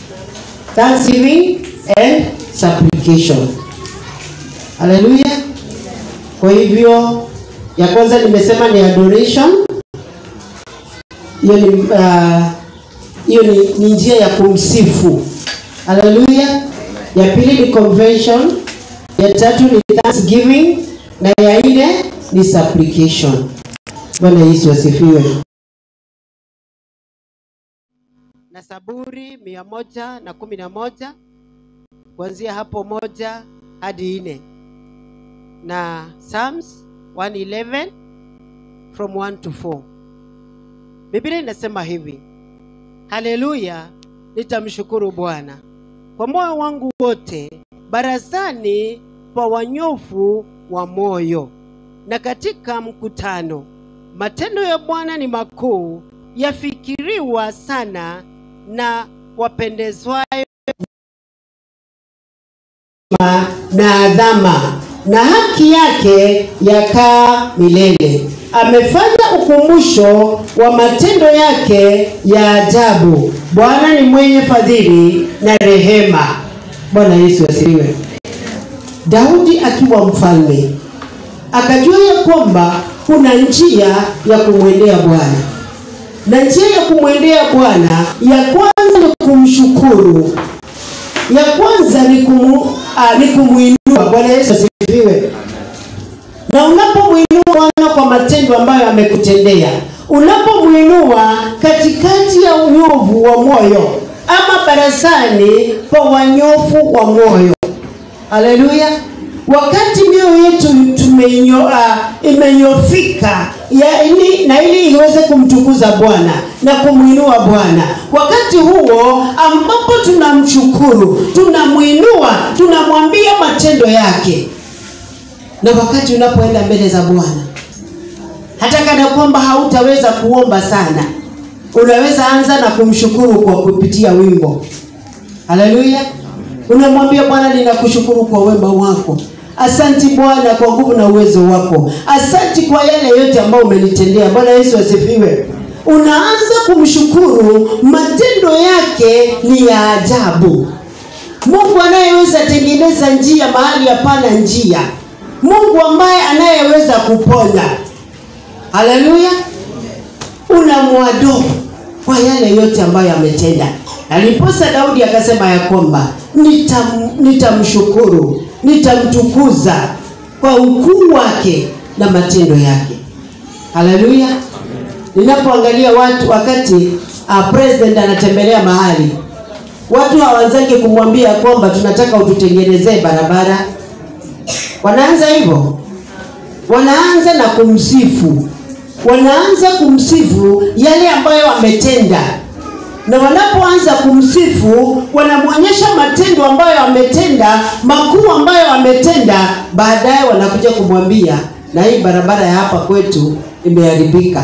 thanksgiving and supplication. Haleluya. Kwa hivyo ya kwanza nimesema ni adoration. Hiyo ni uh, hiyo ni, ni njia ya kumsifu. Haleluya. Ya pili ni convention, ya tatu ni thanksgiving na ya nne ni supplication. Bwana Yesu asifiwe. Na Zaburi mia moja na kumi na moja kuanzia hapo moja hadi nne na Psalms 111 from 1 to 4. Biblia inasema hivi: Haleluya, nitamshukuru Bwana kwa moyo wangu wote, barazani pa wanyofu wa moyo na katika mkutano. Matendo ya Bwana ni makuu, yafikiriwa sana na wapendezwayo na adhama, na haki yake yakaa milele. Amefanya ukumbusho wa matendo yake ya ajabu. Bwana ni mwenye fadhili na rehema. Bwana Yesu asifiwe. Daudi akiwa mfalme akajua ya kwamba kuna njia ya kumwendea Bwana, na njia ya kumwendea Bwana ya kwanza ni kumshukuru, ya kwanza ni kumu, ah, ni kumuinua. Bwana Yesu asifiwe. Na unapomwinua Bwana kwa matendo ambayo amekutendea, unapomwinua katikati ya unyovu wa moyo ama barazani pa wanyofu wa moyo, haleluya wakati mioyo yetu tumenyo, uh, imenyofika ya ili, na ili iweze kumtukuza Bwana na kumwinua Bwana, wakati huo ambapo tunamshukuru, tunamwinua, tunamwambia matendo yake, na wakati unapoenda mbele za Bwana, hata kana kwamba hautaweza kuomba sana, unaweza anza na kumshukuru kwa kupitia wimbo. Haleluya! Unamwambia Bwana, ninakushukuru kwa wema wako. Asanti Bwana kwa nguvu na uwezo wako. Asanti kwa yale yote ambayo umenitendea. Bwana Yesu asifiwe. Unaanza kumshukuru, matendo yake ni ya ajabu. Mungu anayeweza tengeneza njia mahali hapana njia, Mungu ambaye anayeweza kuponya. Haleluya! Unamwadoo kwa yale yote ambayo ametenda. Aliposa Daudi akasema ya kwamba nitam, nitamshukuru nitamtukuza kwa ukuu wake na matendo yake. Haleluya! Ninapoangalia watu wakati uh, president anatembelea mahali, watu hawaanzaki kumwambia kwamba tunataka ututengenezee barabara. Wanaanza hivyo, wanaanza na kumsifu, wanaanza kumsifu yale ambayo ametenda na wanapoanza kumsifu wanamwonyesha matendo ambayo ametenda makuu ambayo ametenda. Baadaye wanakuja kumwambia na hii barabara ya hapa kwetu imeharibika.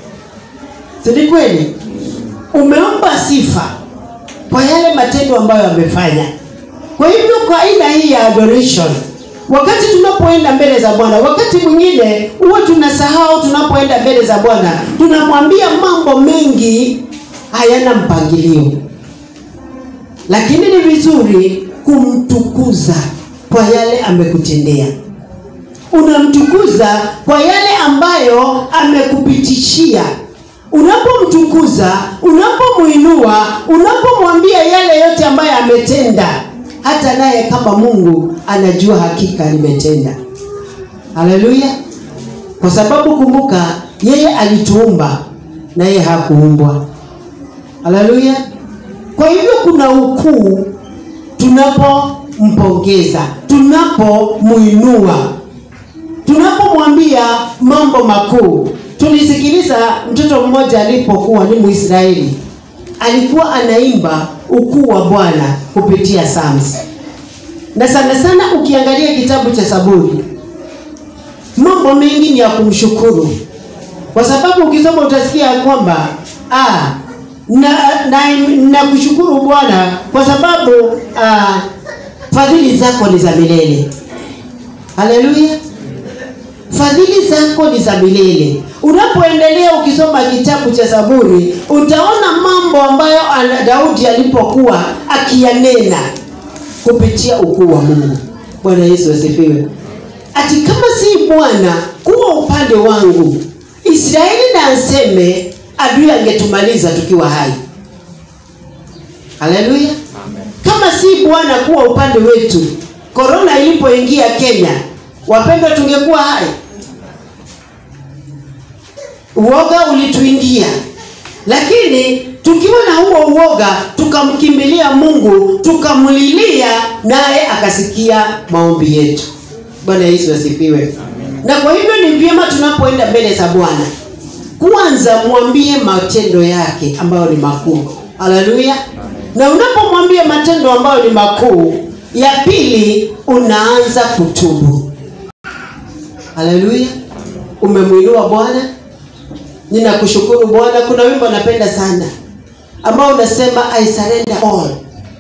Si ni kweli? Umeomba sifa kwa yale matendo ambayo amefanya. Kwa hivyo, kwa aina hii ya adoration, wakati tunapoenda mbele za Bwana, wakati mwingine huwa tunasahau, tunapoenda mbele za Bwana tunamwambia mambo mengi hayana mpangilio, lakini ni vizuri kumtukuza kwa yale amekutendea. Unamtukuza kwa yale ambayo amekupitishia. Unapomtukuza, unapomwinua, unapomwambia yale yote ambayo ametenda, hata naye kama Mungu anajua hakika limetenda. Haleluya! Kwa sababu kumbuka, yeye alituumba na yeye hakuumbwa. Haleluya! Kwa hivyo kuna ukuu tunapompongeza, tunapomwinua, tunapomwambia mambo makuu. Tulisikiliza mtoto mmoja alipokuwa ni Mwisraeli, alikuwa anaimba ukuu wa Bwana kupitia Psalms, na sana sana ukiangalia kitabu cha Zaburi, mambo mengi ni ya kumshukuru, kwa sababu ukisoma utasikia kwamba ah, na na nakushukuru Bwana kwa sababu uh, fadhili zako ni za milele. Haleluya! fadhili zako ni za milele unapoendelea ukisoma kitabu cha zaburi utaona mambo ambayo ana- daudi alipokuwa akiyanena kupitia ukuu wa mungu bwana yesu asifiwe ati kama si bwana kuwa upande wangu israeli na aseme adui angetumaliza tukiwa hai haleluya kama si bwana kuwa upande wetu korona ilipoingia kenya wapendwa tungekuwa hai uoga ulituingia lakini tukiwa na huo uoga tukamkimbilia mungu tukamlilia naye akasikia maombi yetu bwana yesu asifiwe na kwa hivyo ni vyema tunapoenda mbele za bwana kwanza mwambie matendo yake ambayo ni makuu haleluya na unapomwambia matendo ambayo ni makuu ya pili unaanza kutubu haleluya umemwinua bwana ninakushukuru bwana kuna wimbo napenda sana ambao unasema i surrender all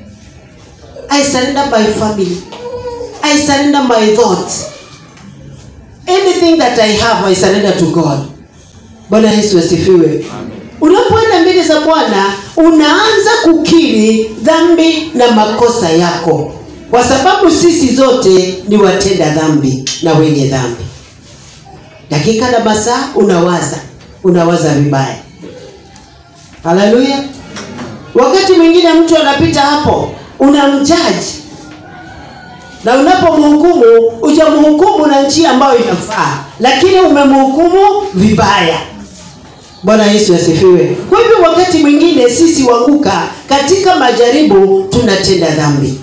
i surrender my family i surrender my thoughts anything that i have i surrender to god bwana yesu asifiwe unapoenda mbele za bwana unaanza kukiri dhambi na makosa yako kwa sababu sisi zote ni watenda dhambi na wenye dhambi dakika na masaa unawaza unawaza vibaya haleluya wakati mwingine mtu anapita hapo unamjaji na unapomhukumu ujamhukumu na njia ambayo inafaa lakini umemhukumu vibaya bwana yesu asifiwe kwa hivyo wakati mwingine sisi wanguka katika majaribu tunatenda dhambi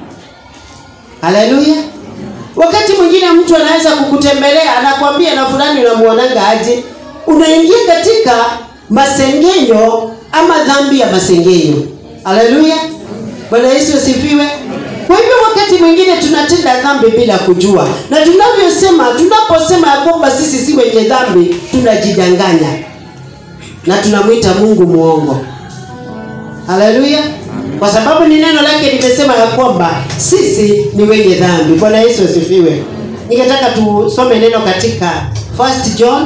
haleluya wakati mwingine mtu anaweza kukutembelea anakwambia na fulani unamuonanga aje unaingia katika masengenyo ama dhambi ya masengenyo haleluya bwana yesu asifiwe kwa hivyo wakati mwingine tunatenda dhambi bila kujua na tunavyosema tunaposema ya kwamba sisi si wenye dhambi tunajidanganya na tunamwita mungu mwongo haleluya kwa sababu ni neno lake limesema ya kwamba sisi ni wenye dhambi bwana yesu asifiwe ningetaka tusome neno katika first john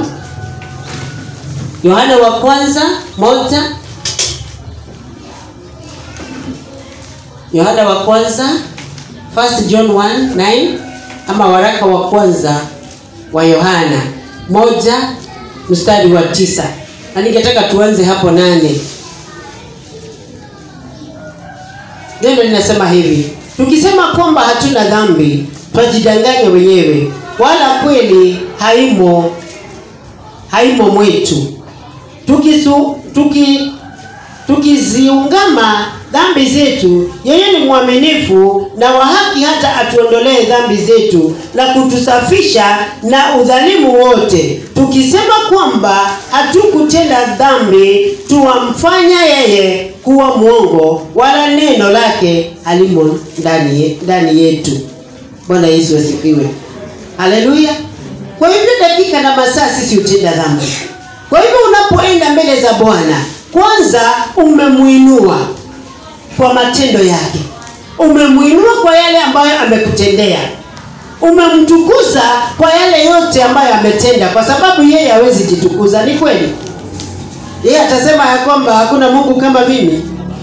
yohana wa kwanza moja yohana wa kwanza first john 1 9 ama waraka wa kwanza wa yohana moja mstari wa tisa na ningetaka tuanze hapo nane neno linasema hivi tukisema kwamba hatuna dhambi twajidanganya wenyewe wala kweli haimo haimo mwetu tukisu, tuki, tukiziungama dhambi zetu yeye ni mwaminifu na wa haki hata atuondolee dhambi zetu na kutusafisha na udhalimu wote tukisema kwamba hatukutenda dhambi tuwamfanya yeye kuwa mwongo wala neno lake halimo ndani, ye- ndani yetu bwana yesu asifiwe haleluya kwa hivyo dakika na masaa sisi hutenda dhambi kwa hivyo unapoenda mbele za bwana kwanza umemwinua kwa matendo yake umemwinua kwa yale ambayo amekutendea umemtukuza kwa yale yote ambayo ametenda kwa sababu yeye hawezi jitukuza ni kweli yeye atasema ya kwamba hakuna mungu kama mimi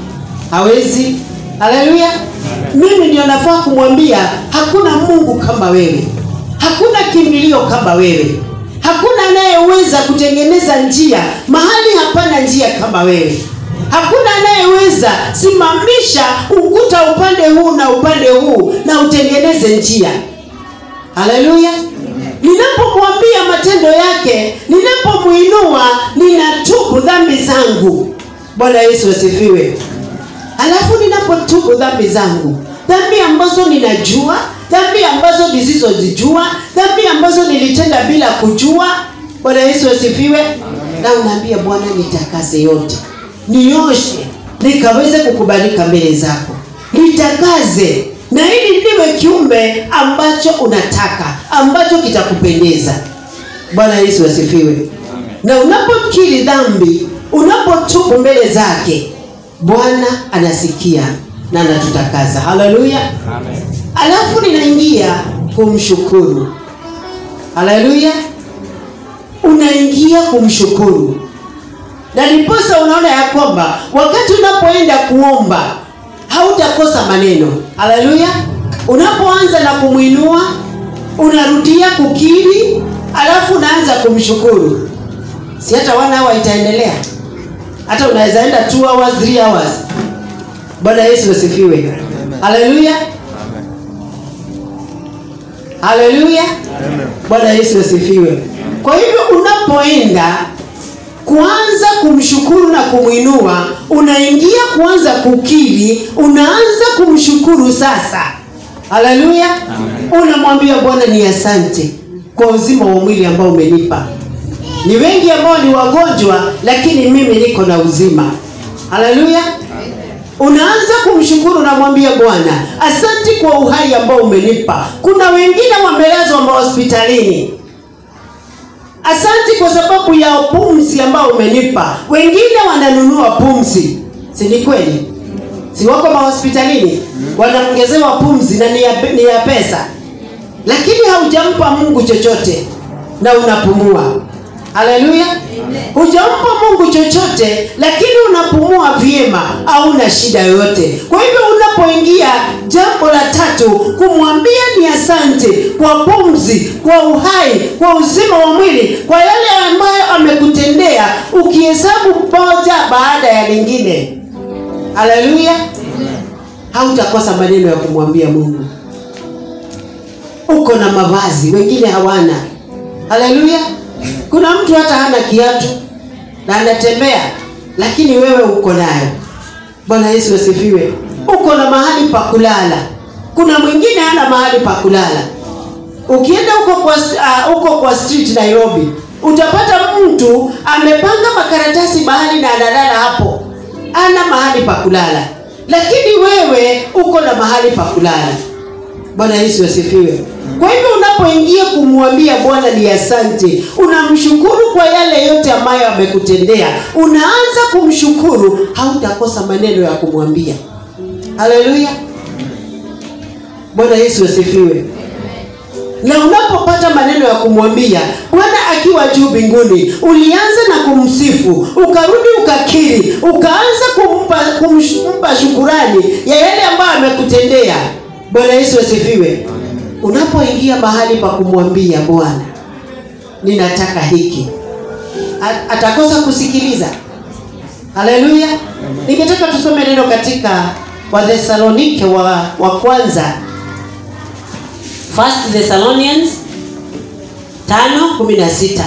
hawezi haleluya mimi ndio nafaa kumwambia hakuna mungu kama wewe hakuna kimbilio kama wewe hakuna anayeweza kutengeneza njia mahali hapana njia kama wewe hakuna anayeweza simamisha ukuta upande huu na upande huu na utengeneze njia haleluya ninapomwambia matendo yake ninapomwinua ninatubu dhambi zangu bwana yesu asifiwe halafu ninapotubu dhambi zangu dhambi ambazo ninajua dhambi ambazo nisizozijua dhambi ambazo nilitenda bila kujua bwana yesu asifiwe na unaambia bwana nitakase yote nioshe nikaweze kukubalika mbele zako nitakaze na ili niwe kiumbe ambacho unataka ambacho kitakupendeza bwana yesu asifiwe na unapokiri dhambi unapotubu mbele zake bwana anasikia na anatutakaza haleluya alafu ninaingia kumshukuru haleluya unaingia kumshukuru na ndiposa unaona ya kwamba wakati unapoenda kuomba hautakosa maneno haleluya unapoanza na kumwinua unarudia kukiri alafu unaanza kumshukuru si hata one hour itaendelea hata unaweza enda 2 hours 3 hours bwana yesu asifiwe haleluya haleluya bwana yesu asifiwe kwa hivyo unapoenda kuanza kumshukuru na kumwinua unaingia kuanza kukiri unaanza kumshukuru sasa haleluya unamwambia bwana ni asante kwa uzima wa mwili ambao umenipa ni wengi ambao ni wagonjwa lakini mimi niko na uzima haleluya unaanza kumshukuru unamwambia bwana asante kwa uhai ambao umenipa kuna wengine wamelazwa mahospitalini asante kwa sababu ya pumzi ambao umenipa wengine wananunua pumzi si ni kweli si wako mahospitalini wanaongezewa pumzi na ni ya, ni ya pesa lakini haujampa mungu chochote na unapumua haleluya hujampa mungu chochote lakini unapumua vyema hauna shida yoyote kwa hivyo unapoingia jambo la tatu kumwambia ni asante kwa pumzi kwa uhai kwa uzima wa mwili kwa yale ambayo amekutendea ukihesabu moja baada ya lingine haleluya hautakosa maneno ya kumwambia mungu uko na mavazi wengine hawana haleluya kuna mtu hata hana kiatu na anatembea lakini wewe uko nayo bwana yesu asifiwe uko na mahali pa kulala kuna mwingine hana mahali pa kulala ukienda huko kwa, uh, huko kwa street nairobi utapata mtu amepanga makaratasi mahali na analala hapo ana mahali pa kulala lakini wewe uko na mahali pa kulala bwana yesu asifiwe kwa hivyo unapoingia kumwambia bwana ni asante unamshukuru kwa yale yote ambayo amekutendea unaanza kumshukuru hautakosa maneno ya kumwambia haleluya bwana yesu asifiwe na unapopata maneno ya kumwambia bwana akiwa juu mbinguni ulianza na kumsifu ukarudi ukakiri ukaanza kumpa, kumpa shukurani ya yale ambayo amekutendea bwana yesu asifiwe unapoingia mahali pa kumwambia bwana ninataka hiki A- atakosa kusikiliza haleluya ningetaka tusome neno katika wathesalonike wa, wa kwanza First Thessalonians tano kumi na sita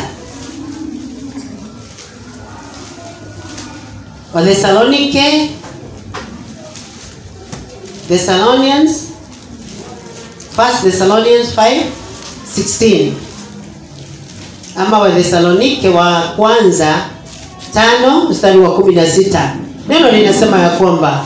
Wathesalonike Thessalonians First Thessalonians 5:16 ama Wathesalonike wa kwanza tano mstari wa kumi na sita neno linasema ya kwamba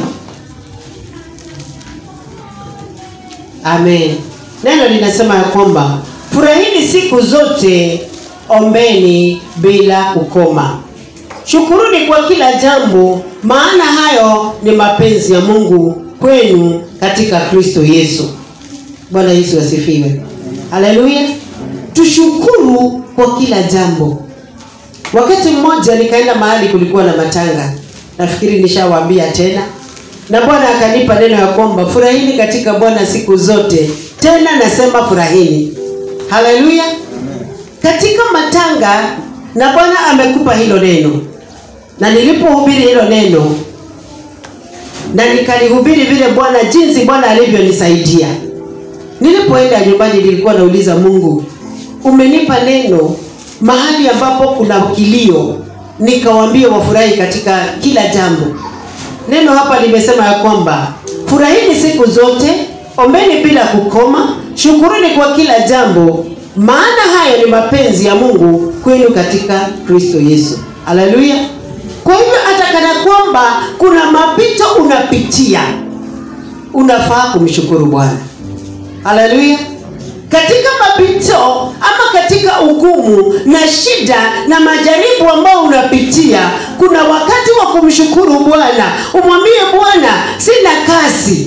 amen neno linasema ya kwamba furahini siku zote ombeni bila kukoma shukuruni kwa kila jambo maana hayo ni mapenzi ya mungu kwenu katika kristo yesu bwana yesu asifiwe haleluya tushukuru kwa kila jambo wakati mmoja nikaenda mahali kulikuwa na matanga nafikiri nishawaambia tena na bwana akanipa neno ya kwamba furahini katika bwana siku zote tena nasema furahini haleluya katika matanga na bwana amekupa hilo neno na nilipohubiri hilo neno na nikalihubiri vile bwana jinsi bwana alivyonisaidia nilipoenda nyumbani nilikuwa nauliza mungu umenipa neno mahali ambapo kuna kilio nikawambia wafurahi katika kila jambo neno hapa limesema ya kwamba furahini siku zote ombeni bila kukoma shukuruni kwa kila jambo maana hayo ni mapenzi ya mungu kwenu katika kristo yesu haleluya kwa hivyo hata kana kwamba kuna mapito unapitia unafaa kumshukuru bwana haleluya katika mapito ama katika ugumu na shida na majaribu ambayo unapitia kuna wakati wa kumshukuru bwana umwambie bwana sina kazi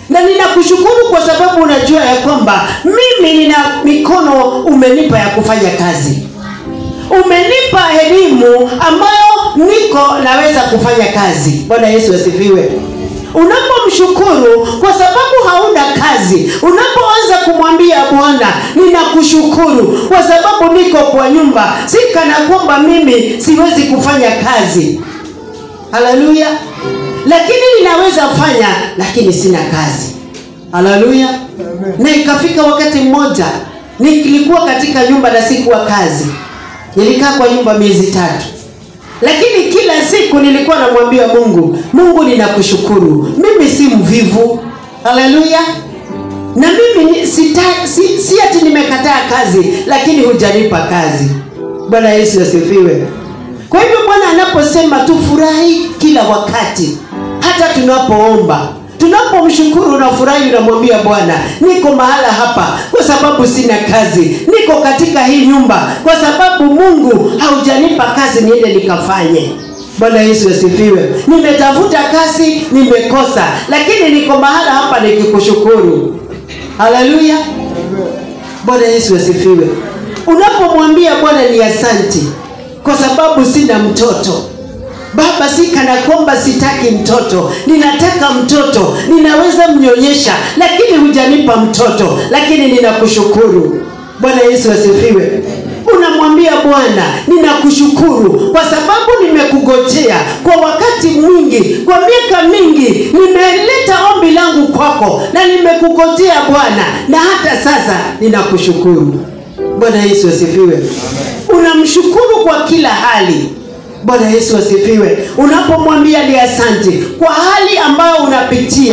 na ninakushukuru kwa sababu unajua ya kwamba mimi nina mikono umenipa ya kufanya kazi umenipa elimu ambayo niko naweza kufanya kazi bwana yesu asifiwe unapomshukuru kwa sababu hauna kazi unapoanza kumwambia bwana ninakushukuru kwa sababu niko kwa nyumba si kana kwamba mimi siwezi kufanya kazi haleluya lakini ninaweza fanya lakini sina kazi haleluya na ikafika wakati mmoja nilikuwa katika nyumba na sikuwa kazi nilikaa kwa nyumba miezi tatu lakini kila siku nilikuwa namwambia mungu mungu ninakushukuru mimi si mvivu haleluya na mimi ni- sita, si, si ati nimekataa kazi lakini hujanipa kazi bwana yesu asifiwe kwa hivyo bwana anaposema tufurahi kila wakati hata tunapoomba tunapomshukuru unafurahi unamwambia bwana niko mahala hapa kwa sababu sina kazi niko katika hii nyumba kwa sababu mungu haujanipa kazi niende nikafanye bwana yesu asifiwe nimetafuta kazi nimekosa lakini niko mahala hapa nikikushukuru haleluya bwana yesu asifiwe unapomwambia bwana ni asanti kwa sababu sina mtoto baba si kana kwamba sitaki mtoto ninataka mtoto ninaweza mnyonyesha lakini hujanipa mtoto lakini ninakushukuru bwana yesu asifiwe unamwambia bwana ninakushukuru kwa sababu nimekugojea kwa wakati mwingi kwa miaka mingi nimeleta ombi langu kwako na nimekugojea bwana na hata sasa ninakushukuru bwana yesu asifiwe unamshukuru kwa kila hali bwana yesu asifiwe unapomwambia ni asante kwa hali ambayo unapitia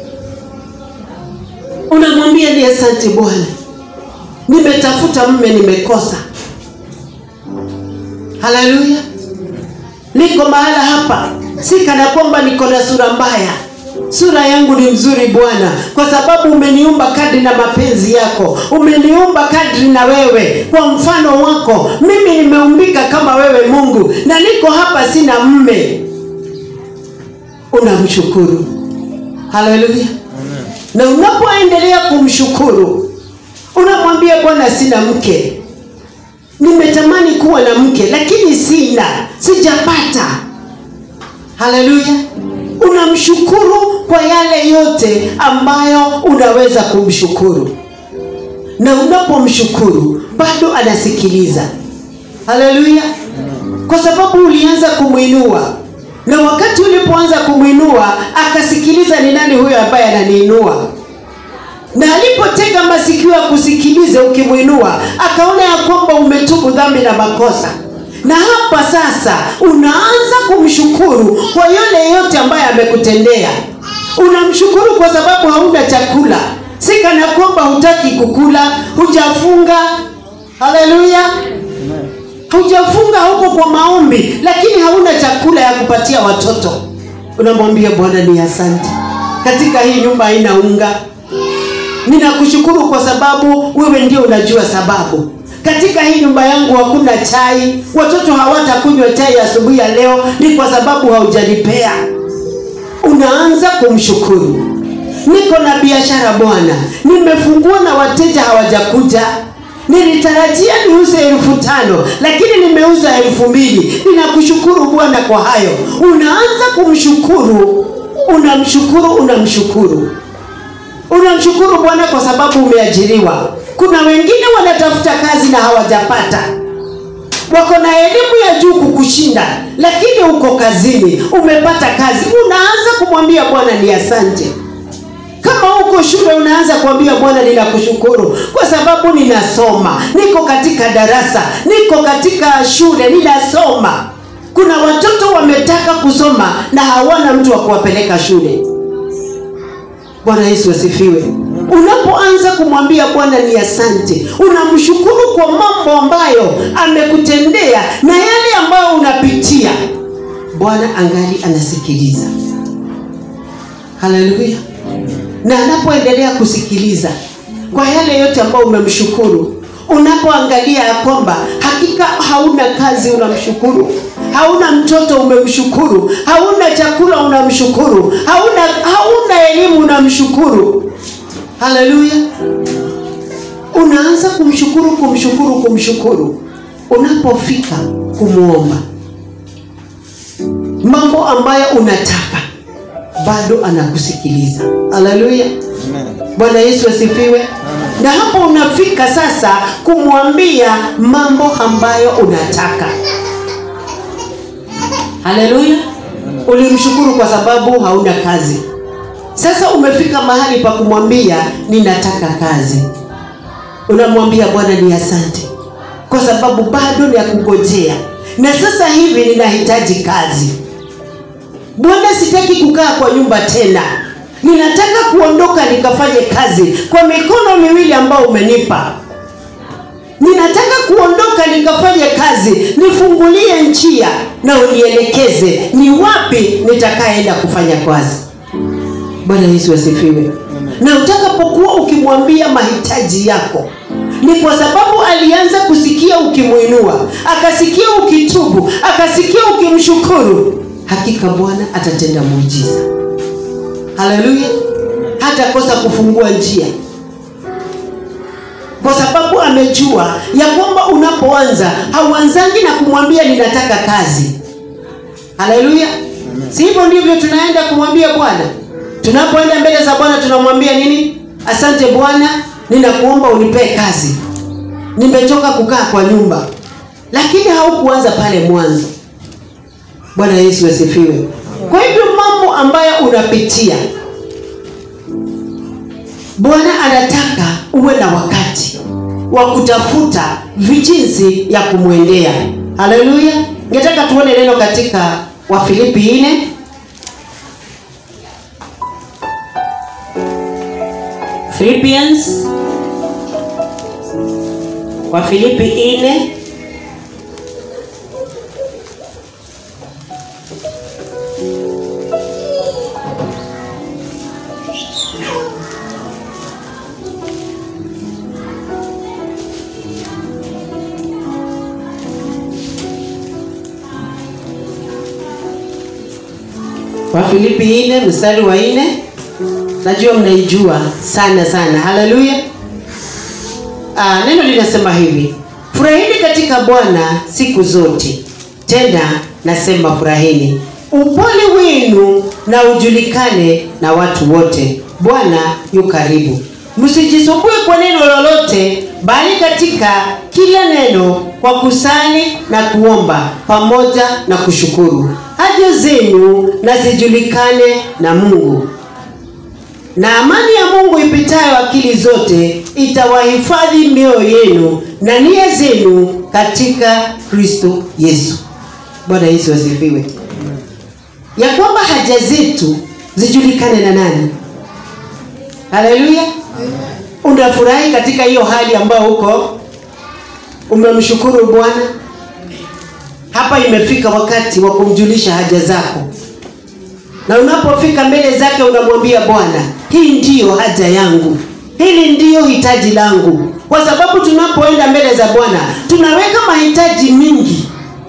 unamwambia ni asante bwana nimetafuta mme nimekosa haleluya niko mahala hapa si kana kwamba niko na sura mbaya sura yangu ni mzuri bwana kwa sababu umeniumba kadri na mapenzi yako umeniumba kadri na wewe kwa mfano wako mimi nimeumbika kama wewe mungu na niko hapa sina mme unamshukuru haleluya na unapoendelea kumshukuru unamwambia bwana sina mke nimetamani kuwa na mke lakini sina sijapata haleluya unamshukuru kwa yale yote ambayo unaweza kumshukuru na unapomshukuru bado anasikiliza haleluya kwa sababu ulianza kumwinua na wakati ulipoanza kumwinua akasikiliza ni nani huyo ambaye ananiinua na alipotega masikio ya kusikiliza ukimwinua akaona ya kwamba umetubu dhambi na makosa na hapa sasa unaanza kumshukuru kwa yale yote ambayo amekutendea unamshukuru kwa sababu hauna chakula si kana kwamba hutaki kukula hujafunga haleluya hujafunga huko kwa maombi lakini hauna chakula ya kupatia watoto unamwambia bwana ni asante katika hii nyumba haina unga ninakushukuru kwa sababu wewe ndio unajua sababu katika hii nyumba yangu hakuna chai watoto hawatakunywa chai asubuhi ya leo ni kwa sababu haujanipea unaanza kumshukuru niko na biashara bwana nimefungua na wateja hawajakuja nilitarajia niuze elfu tano lakini nimeuza elfu mbili ninakushukuru bwana kwa hayo unaanza kumshukuru unamshukuru unamshukuru unamshukuru bwana kwa sababu umeajiriwa kuna wengine wanatafuta kazi na hawajapata wako na elimu ya juu kukushinda lakini uko kazini umepata kazi unaanza kumwambia bwana ni asante kama uko shule unaanza kuambia bwana ninakushukuru kwa sababu ninasoma niko katika darasa niko katika shule ninasoma kuna watoto wametaka kusoma na hawana mtu wa kuwapeleka shule bwana yesu asifiwe unapoanza kumwambia bwana ni asante unamshukuru kwa mambo ambayo amekutendea na yale ambayo unapitia bwana angali anasikiliza haleluya na anapoendelea kusikiliza kwa yale yote ambayo umemshukuru unapoangalia ya kwamba hakika hauna kazi unamshukuru hauna mtoto umemshukuru hauna chakula unamshukuru hauna hauna elimu unamshukuru haleluya unaanza kumshukuru kumshukuru kumshukuru unapofika kumwomba mambo ambayo unataka bado anakusikiliza haleluya bwana yesu asifiwe na hapo unafika sasa kumwambia mambo ambayo unataka haleluya ulimshukuru kwa sababu hauna kazi sasa umefika mahali pa kumwambia ninataka kazi unamwambia bwana ni asante kwa sababu bado ni ya kungojea na sasa hivi ninahitaji kazi bwana sitaki kukaa kwa nyumba tena ninataka kuondoka nikafanye kazi kwa mikono miwili ambayo umenipa ninataka kuondoka nikafanye kazi nifungulie njia na unielekeze ni wapi nitakaenda kufanya kazi bwana yesu asifiwe na utakapokuwa ukimwambia mahitaji yako ni kwa sababu alianza kusikia ukimwinua akasikia ukitubu akasikia ukimshukuru hakika bwana atatenda muujiza haleluya hatakosa kufungua njia kwa sababu amejua ya kwamba unapoanza hauanzangi na kumwambia ninataka kazi haleluya si hivyo ndivyo tunaenda kumwambia bwana tunapoenda mbele za bwana tunamwambia nini asante bwana ninakuomba unipee kazi nimechoka kukaa kwa nyumba lakini haukuanza pale mwanzo bwana yesu asifiwe kwa hivyo mambo ambayo unapitia bwana anataka uwe na wakati wa kutafuta vijinsi ya kumwendea haleluya ngetaka tuone neno katika wafilipi nne Philippians Wafilipi nne Wafilipi nne mstari wa nne najua mnaijua sana sana haleluya Ah, neno linasema hivi furahini katika bwana siku zote tena nasema furahini upole wenu na ujulikane na watu wote bwana yu karibu msijisumbue kwa neno lolote bali katika kila neno kwa kusali na kuomba pamoja na kushukuru haja zenu na zijulikane na mungu na amani ya mungu ipitayo akili zote itawahifadhi mioyo yenu na nia zenu katika kristo yesu bwana yesu asifiwe ya kwamba haja zetu zijulikane na nani haleluya unafurahi katika hiyo hali ambayo huko umemshukuru bwana hapa imefika wakati wa kumjulisha haja zako na unapofika mbele zake unamwambia bwana hii ndiyo haja yangu hili ndiyo hitaji langu kwa sababu tunapoenda mbele za bwana tunaweka mahitaji mingi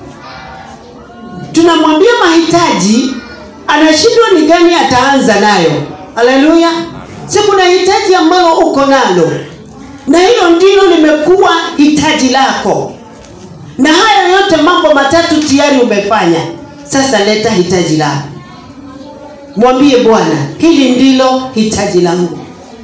tunamwambia mahitaji anashindwa ni gani ataanza nayo haleluya si kuna hitaji ambalo uko nalo na hilo ndilo limekuwa hitaji lako na haya yote mambo matatu tayari umefanya sasa leta hitaji lako mwambie bwana hili ndilo hitaji langu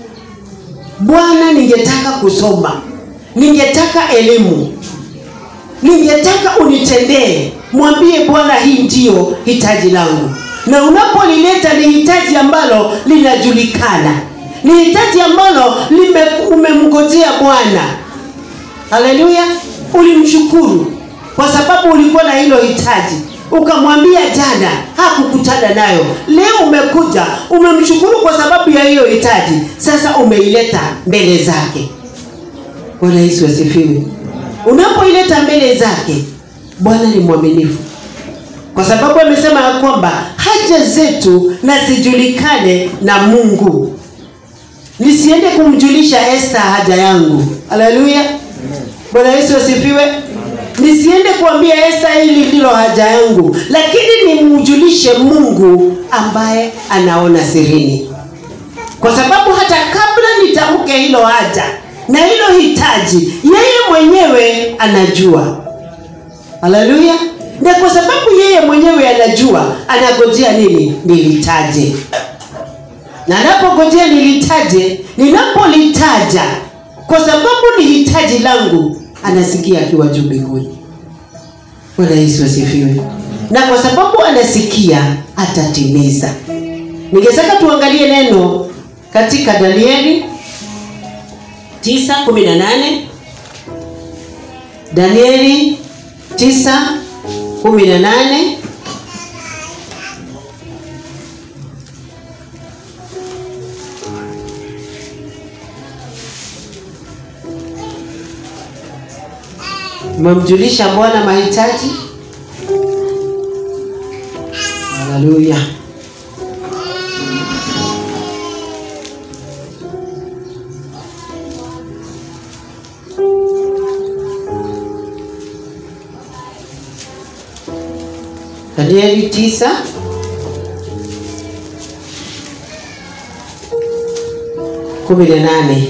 bwana ningetaka kusoma ningetaka elimu ningetaka unitendee mwambie bwana hii ndiyo hitaji langu na unapolileta ni hitaji ambalo linajulikana ni hitaji ambalo lime, umemngojea bwana haleluya ulimshukuru kwa sababu ulikuwa na hilo hitaji ukamwambia jana hakukutana nayo leo umekuja umemshukuru kwa sababu ya hiyo hitaji sasa umeileta mbele zake bwana yesu asifiwe unapoileta mbele zake bwana ni mwaminifu kwa sababu amesema ya kwamba haja zetu na zijulikane na mungu nisiende kumjulisha esta haja yangu haleluya bwana yesu asifiwe nisiende kuambia esta hili ndilo haja yangu lakini nimjulishe mungu ambaye anaona sirini kwa sababu hata kabla nitamke hilo haja na hilo hitaji yeye mwenyewe anajua haleluya na kwa sababu yeye mwenyewe anajua anagojea nini nilitaje na anapogojea nilitaje ninapolitaja kwa sababu ni hitaji langu anasikia akiwa juu mbinguni bwana yesu asifiwe na kwa sababu anasikia atatimiza ningetaka tuangalie neno katika danieli 9:18 danieli 9:18 umemjulisha bwana mahitaji haleluya danieli tisa kumi na nane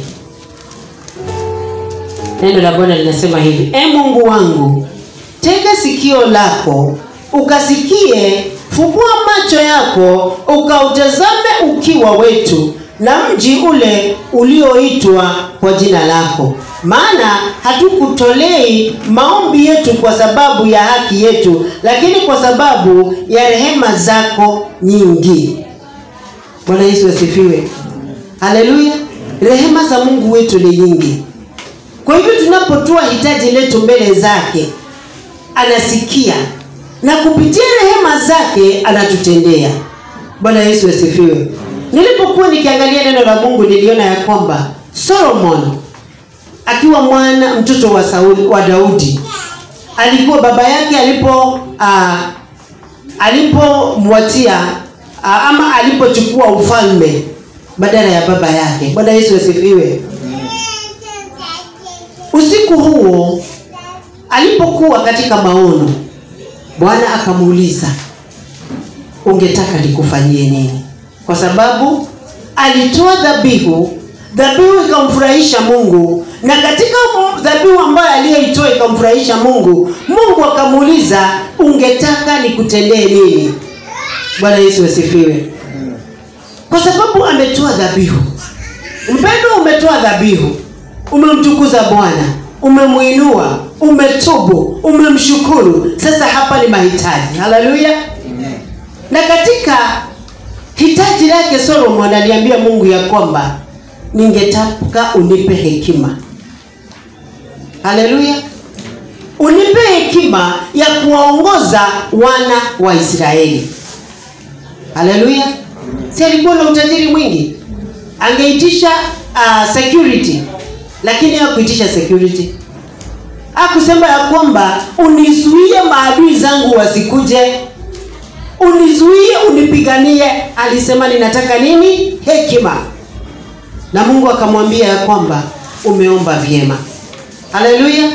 neno la bwana linasema hivi e mungu wangu tega sikio lako ukasikie fungua macho yako ukautazame ukiwa wetu na mji ule ulioitwa kwa jina lako maana hatukutolei maombi yetu kwa sababu ya haki yetu lakini kwa sababu ya rehema zako nyingi bwana yesu asifiwe haleluya rehema za mungu wetu ni nyingi kwa hivyo tunapotoa hitaji letu mbele zake anasikia na kupitia rehema zake anatutendea bwana yesu asifiwe nilipokuwa nikiangalia neno la mungu niliona ya kwamba solomon akiwa mwana mtoto wa Sauli, wa daudi alikuwa baba yake alipo uh, alipomwatia uh, ama alipochukua ufalme badala ya baba yake bwana yesu asifiwe usiku huo alipokuwa katika maono bwana akamuuliza ungetaka nikufanyie nini kwa sababu alitoa dhabihu dhabihu ikamfurahisha mungu na katika dhabihu ambayo aliyoitoa ikamfurahisha mungu mungu akamuuliza ungetaka nikutendee nini bwana yesu asifiwe kwa sababu ametoa dhabihu mpendo umetoa dhabihu umemtukuza bwana umemwinua umetubu umemshukuru sasa hapa ni mahitaji haleluya na katika hitaji lake solomon aliambia mungu ya kwamba ningetaka unipe hekima haleluya unipe hekima ya kuwaongoza wana wa israeli haleluya si alikuwa na utajiri mwingi angeitisha uh, security lakini hakuitisha security akusema ya kwamba unizuie maadui zangu wasikuje unizuie unipiganie alisema ninataka nini hekima na mungu akamwambia ya kwamba umeomba vyema haleluya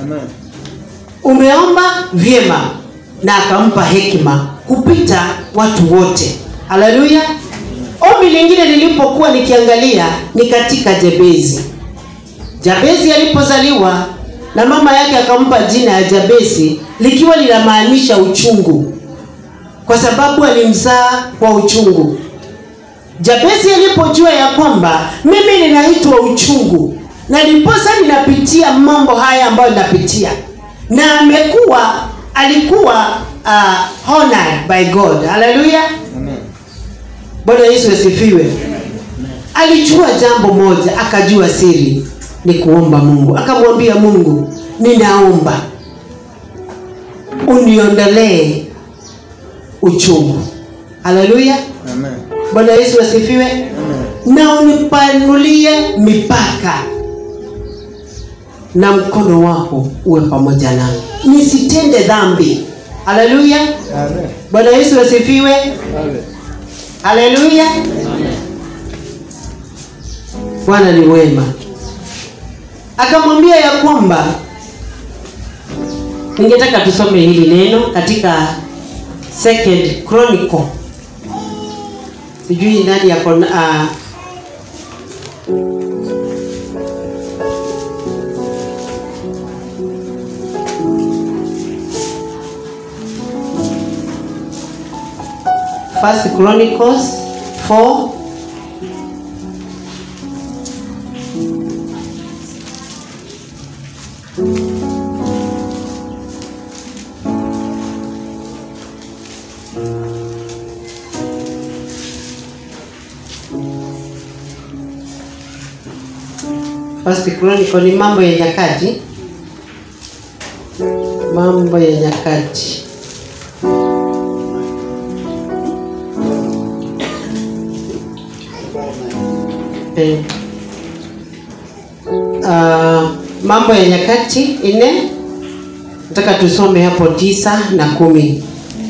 umeomba vyema na akampa hekima kupita watu wote haleluya ombi lingine nilipokuwa nikiangalia ni katika jebezi jabezi alipozaliwa na mama yake akampa jina ya jabesi likiwa linamaanisha uchungu kwa sababu alimzaa kwa uchungu jabesi alipojua ya kwamba mimi ninaitwa uchungu na ndiposa ninapitia mambo haya ambayo ninapitia na amekuwa alikuwa uh, honored by god haleluya bwana yesu asifiwe alijua jambo moja akajua siri ni kuomba mungu akamwambia mungu ninaomba uniondolee uchungu haleluya bwana yesu asifiwe na unipanulie mipaka na mkono wako uwe pamoja nami nisitende dhambi haleluya bwana yesu asifiwe haleluya bwana ni wema akamwambia ya kwamba ningetaka tusome hili neno katika second chronicle sijui nani yako uh, First Chronicles 4 First Chronicle ni mambo ya nyakati, mambo ya nyakati. Eh. Ah, mambo ya nyakati ine, nataka tusome hapo tisa na kumi.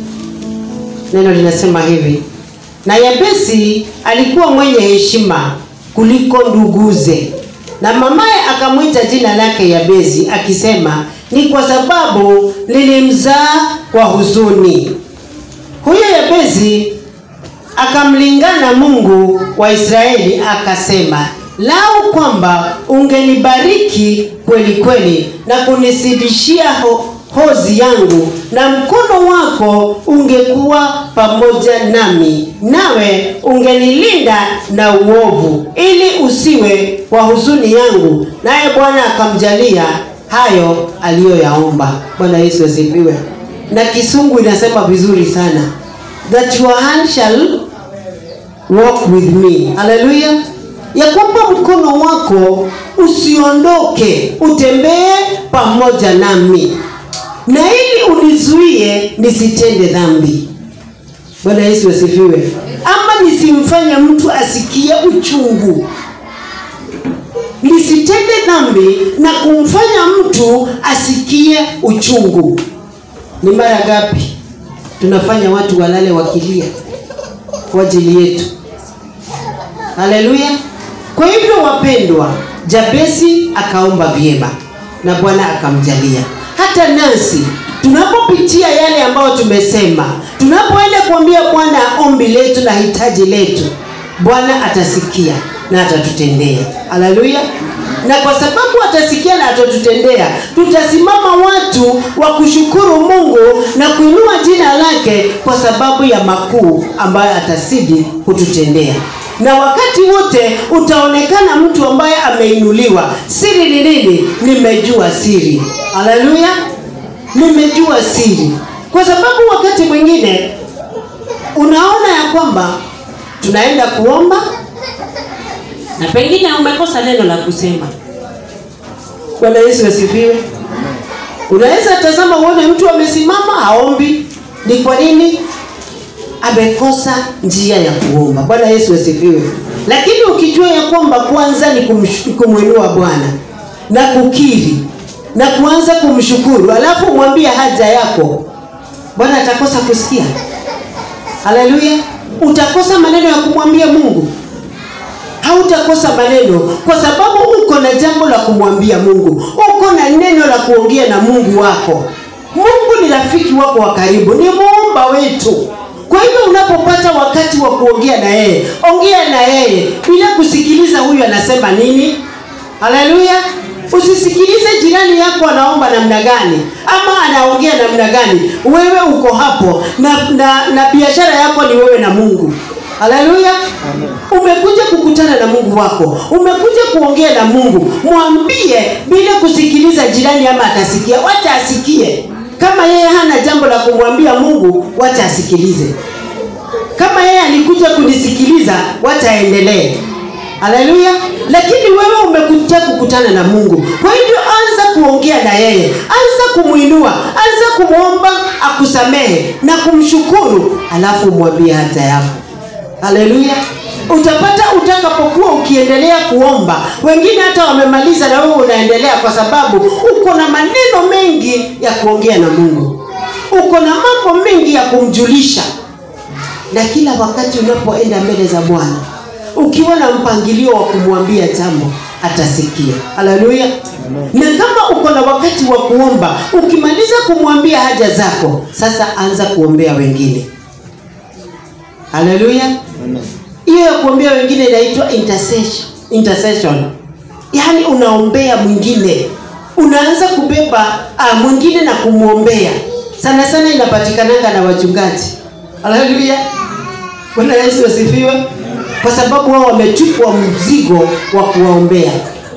Neno linasema hivi: na Yabesi alikuwa mwenye heshima kuliko nduguze, na mamaye akamwita jina lake Yabesi akisema, ni kwa sababu nilimzaa kwa huzuni. Huyo Yabesi akamlingana Mungu wa Israeli akasema, lau kwamba ungenibariki kweli kweli na kunizidishia ho hozi yangu, na mkono wako ungekuwa pamoja nami, nawe ungenilinda na uovu, ili usiwe kwa huzuni yangu. Naye Bwana akamjalia hayo aliyoyaomba. Bwana Yesu asifiwe. Na kisungu inasema vizuri sana that your hand shall walk with me. Haleluya! Ya kwamba mkono wako usiondoke, utembee pamoja nami, na ili unizuie nisitende dhambi. Bwana Yesu asifiwe. Ama nisimfanye mtu asikie uchungu, nisitende dhambi na kumfanya mtu asikie uchungu. Ni mara ngapi tunafanya watu walale wakilia kwa ajili yetu? Haleluya! Kwa hivyo wapendwa, Jabesi akaomba vyema na Bwana akamjalia. Hata nasi tunapopitia yale ambayo tumesema, tunapoenda kuambia Bwana ombi letu na hitaji letu, Bwana atasikia na atatutendea. Haleluya! Na kwa sababu atasikia na atatutendea, tutasimama watu wa kushukuru Mungu na kuinua jina lake kwa sababu ya makuu ambayo atasidi kututendea na wakati wote utaonekana mtu ambaye ameinuliwa. Siri ni nini? Nimejua siri. Haleluya, nimejua siri, kwa sababu wakati mwingine unaona ya kwamba tunaenda kuomba na pengine umekosa neno la kusema. Bwana Yesu asifiwe. Unaweza tazama uone mtu amesimama haombi, ni kwa nini? amekosa njia ya kuomba. Bwana Yesu asifiwe. Lakini ukijua ya kwamba kwanza ni kumsh- kumwinua Bwana na kukiri na kuanza kumshukuru, alafu mwambie haja yako, Bwana atakosa kusikia. Haleluya! Utakosa maneno ya kumwambia Mungu, hautakosa maneno kwa sababu uko na jambo la kumwambia Mungu, uko na neno la kuongea na Mungu wako. Mungu ni rafiki wako wa karibu, ni muumba wetu. Kwa hivyo unapopata wakati wa kuongea na yeye, ongea na yeye bila kusikiliza huyu anasema nini. Haleluya! Usisikilize jirani yako anaomba namna gani ama anaongea namna gani. Wewe uko hapo na, na, na biashara yako ni wewe na Mungu. Haleluya! Umekuja kukutana na Mungu wako, umekuja kuongea na Mungu. Mwambie bila kusikiliza jirani, ama atasikia. Wacha asikie. Kama yeye hana jambo la kumwambia Mungu, wacha asikilize. Kama yeye alikuja kunisikiliza, wacha aendelee. Haleluya! Lakini wewe umekuja kukutana na Mungu, kwa hivyo anza kuongea na yeye, anza kumwinua, anza kumwomba akusamehe na kumshukuru, alafu mwambie haja yako. Haleluya! Utapata utakapokuwa ukiendelea kuomba, wengine hata wamemaliza na wewe unaendelea, kwa sababu uko na maneno mengi ya kuongea na Mungu, uko na mambo mengi ya kumjulisha. Na kila wakati unapoenda mbele za Bwana, ukiwa na mpangilio wa kumwambia jambo, atasikia. Haleluya! Na kama uko na wakati wa kuomba, ukimaliza kumwambia haja zako, sasa anza kuombea wengine. Haleluya! Hiyo ya kuombea wengine inaitwa intercession. intercession yaani unaombea mwingine unaanza kubeba uh, mwingine na kumwombea sana sana inapatikananga na wachungaji haleluya bwana yesu asifiwe kwa sababu wao wamechukua mzigo wa kuwaombea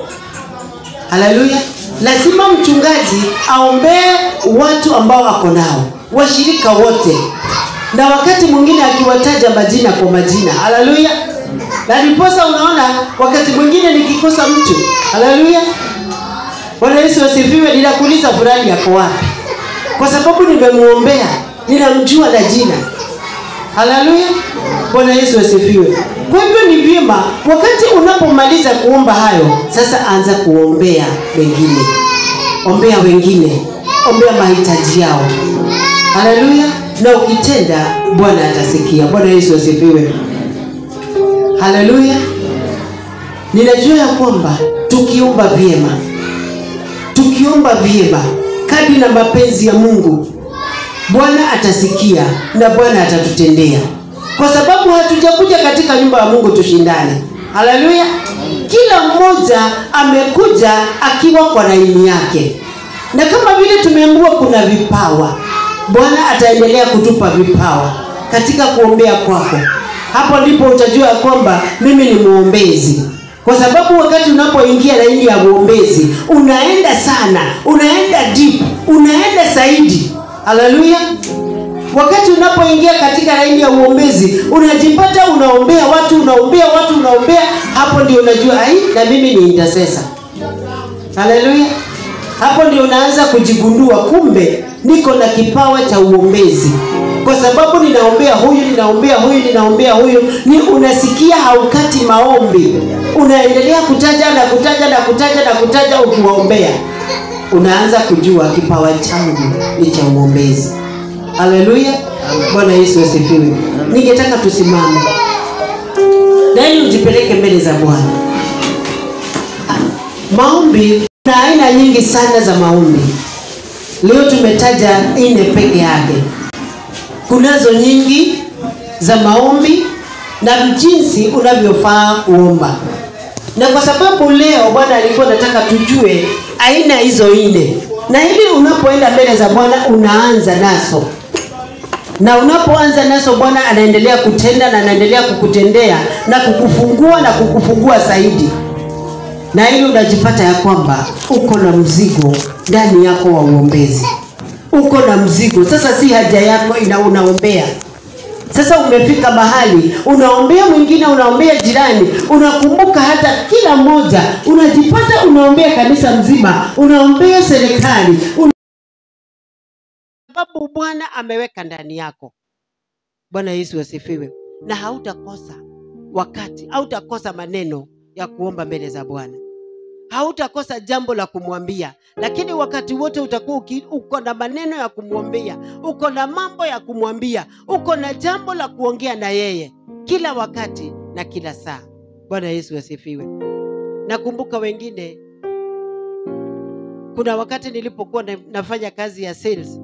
haleluya lazima mchungaji aombee watu ambao ako nao washirika wote na wakati mwingine akiwataja majina kwa majina haleluya na ndiposa unaona wakati mwingine nikikosa mtu haleluya bwana yesu asifiwe ninakuuliza fulani yako wapi kwa sababu nimemwombea ninamjua na jina haleluya bwana yesu asifiwe kwa hivyo ni vyema wakati unapomaliza kuomba hayo sasa anza kuombea wengine ombea wengine ombea mahitaji yao haleluya na ukitenda bwana atasikia bwana yesu asifiwe haleluya ninajua ya kwamba tukiomba vyema tukiomba vyema kadri na mapenzi ya mungu bwana atasikia na bwana atatutendea kwa sababu hatujakuja katika nyumba ya mungu tushindane haleluya kila mmoja amekuja akiwa kwa laini yake na kama vile tumeambiwa kuna vipawa bwana ataendelea kutupa vipawa katika kuombea kwako hapo ndipo utajua ya kwamba mimi ni mwombezi kwa sababu wakati unapoingia laini ya uombezi unaenda sana unaenda deep unaenda zaidi haleluya wakati unapoingia katika laini ya uombezi unajipata unaombea watu unaombea watu unaombea hapo ndio unajua ai na mimi ni intercessor haleluya hapo ndio unaanza kujigundua kumbe niko na kipawa cha uombezi kwa sababu ninaombea huyu ninaombea huyu ninaombea huyu ni unasikia haukati maombi unaendelea kutaja na kutaja na kutaja na kutaja ukiwaombea unaanza kujua kipawa changu ni cha uombezi haleluya bwana yesu asifiwe ningetaka tusimame na ili ujipeleke mbele za bwana maombi kuna aina nyingi sana za maombi leo tumetaja nne peke yake kunazo nyingi za maombi na jinsi unavyofaa kuomba na kwa sababu leo bwana alikuwa nataka tujue aina hizo nne na ili unapoenda mbele za bwana unaanza nazo na unapoanza nazo bwana anaendelea kutenda na anaendelea kukutendea na kukufungua na kukufungua zaidi na ili unajipata ya kwamba uko na mzigo ndani yako wa uombezi uko na mzigo sasa si haja yako ina unaombea sasa umefika mahali unaombea mwingine unaombea jirani unakumbuka hata kila mmoja unajipata unaombea kanisa mzima unaombea serikali una... sababu bwana ameweka ndani yako bwana yesu asifiwe na hautakosa wakati hautakosa maneno ya kuomba mbele za bwana hautakosa jambo la kumwambia lakini wakati wote utakuwa uki- uko na maneno ya kumwambia uko na mambo ya kumwambia uko na jambo la kuongea na yeye kila wakati na kila saa bwana yesu asifiwe nakumbuka wengine kuna wakati nilipokuwa na, nafanya kazi ya sales